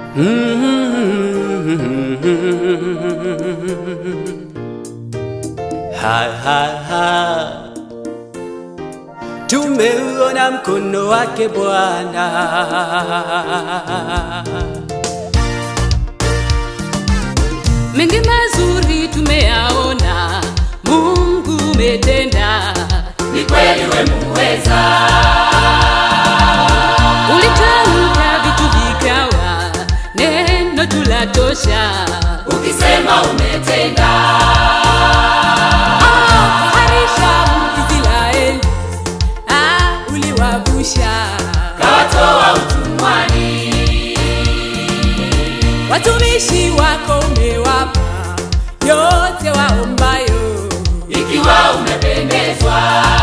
Ha, ha, ha. Tumeuona mkono wake Bwana. mengi mazuri tumeyaona, Mungu umetenda, ni kweli we muweza, ulitamka vitu vikawa, neno tulatosha. ukisema umetenda, Ah, harisha Israeli, ah, uliwavusha kawatoa utumwani, watumishi wako, umewapa yote waombayo. ikiwa umependezwa,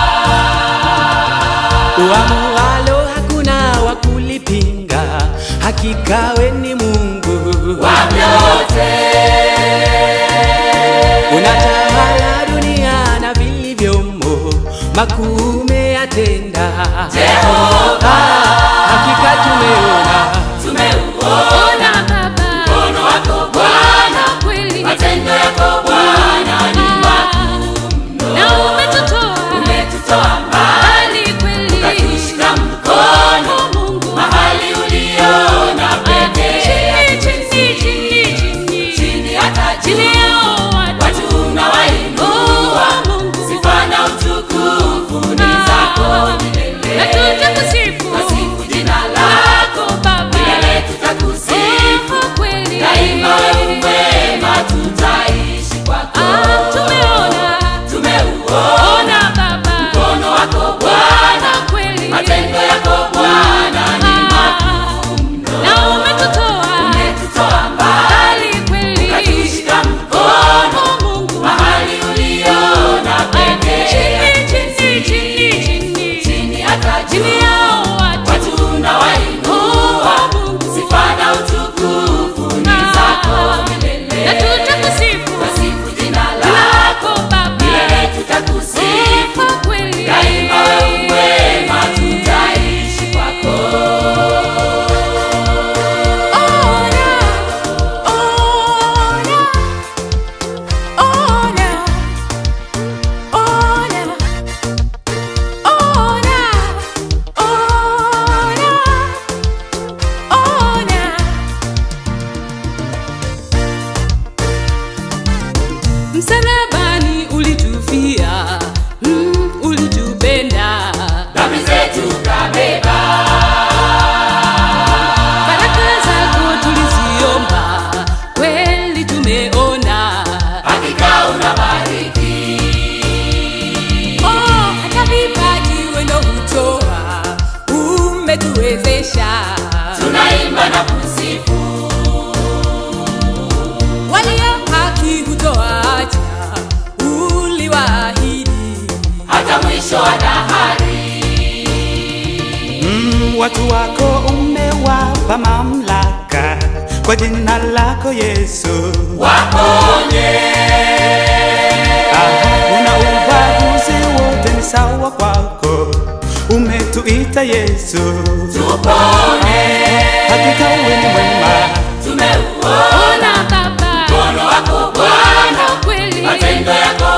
Uamualo hakuna wa kulipinga, hakika we ni Mungu wa vyote, unatawala dunia na vilivyomo, makuu umeyatenda. Jehova, Hakika tumeona tumeuona Ona Baba, mkono wako Bwana, kweli matendo yako Bwana ni makuu na umetutoa umetutoa mbali, mbali kweli, ukatushika mkono Mungu mahali uliona pekee, chini chini chini chini chini hata chini juu, yao watu watu unawainua, Oh, Mungu sifa na utukufu ni zako milele, na tutakusifu Tasifu jina lako Baba, milele, tutakusifu Oh, kweli daima, wewe mwema, tutaishi kwako. Ah, tumeona Tumeuona ona Baba, mkono wako Bwana, kweli matendo yako Bwana ni makuu mno, na umetutoa umetutoa mbali, mbali kweli, ukatushika mkono Oh, Mungu mahali uliona pekee, chini chini chini chini chini hata chini juu, yao watu watu unawainua, Oh, Mungu sifa na utukufu ni zako milele, na tutakusifu tasifu jina lako lako Baba, milele, tutakusifu sifa kweli daima, wewe mwema, tutaishi kwako. Ona, ona, ona, ona, ona, ona, ona. Msalabani ulitufia, mm, ulitupenda Dhambi zetu kabeba, Baraka zako tuliziomba, kweli tumeona. hakika unabariki, Oh, hata vipaji wendo hutoa, umetuwezesha. tunaimba na kusifu, Walio haki hutoacha, uliwaahidi. hata mwisho wa dahari. mm, watu wako umewapa mamlaka kwa jina lako Yesu. Waponye, Aha, una ubaguzi wote ni sawa kwako, umetuita Yesu. tupone, Hakika wewe ni mwema, tumeuona Ona Baba, mkono wako Bwana, kweli matendo yako